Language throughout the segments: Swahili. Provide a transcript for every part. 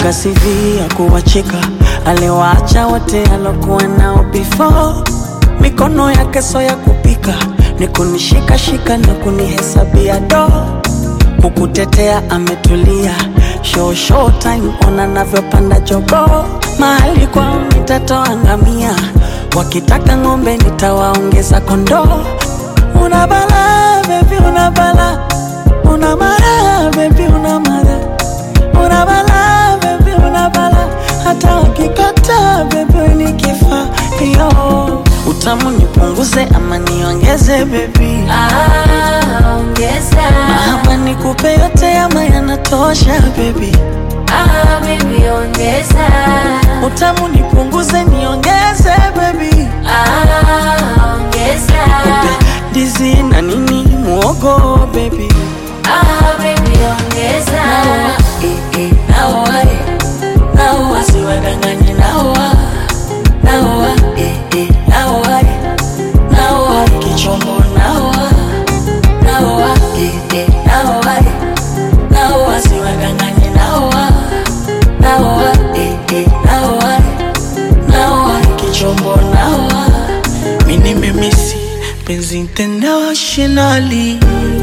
Kaandika CV ya kuwacheka, aliwaacha wote alokuwa nao before. Mikono yake so ya kupika, ni kunishikashika na kunihesabia do kukutetea ametulia, show show time, ona navyopanda jogo mahali kwao nitatoa ngamia, wakitaka ng'ombe nitawaongeza kondoo. Una bala baby, una bala, una mara baby, una mara, una bala baby, una bala, hata wakikata baby ni kifaa yo utamu nipunguze ama niongeze baby Ah, ongeza. ama nikupe yote ama yanatosha baby Ah, baby, ongeza. utamu nipunguze niongeze baby Ah, ongeza. ndizi na nini muogo baby Ah, baby, ongeza. Eh, eh, naoa, eh. naoa siwadanganye naoa naoa eh, eh, naoa eh. naoa kichombo naoa naoa eh, eh, naoa eh. naoa siwadanganye naoa naoa eh, eh, naoa eh. naoa kichombo naoa mini memisi penzi internationally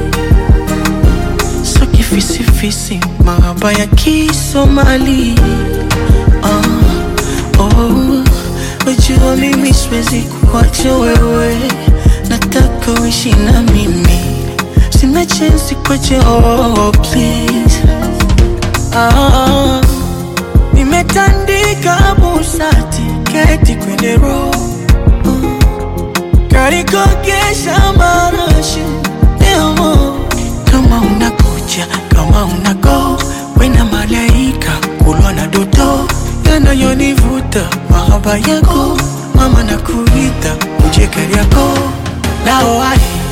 so kifisifisi mahaba ya kisomali ah, oh, wajua mimi siwezi kuacha wewe nataka uishi na mimi sina chensi kwache oh, please ah, nimetandika busati keti kwenye roho karikogesha marashi demo kama unakuja kama unago wena malaika kulwa na doto yanayonivuta mahaba yako mama na kuita uje kariako nao ai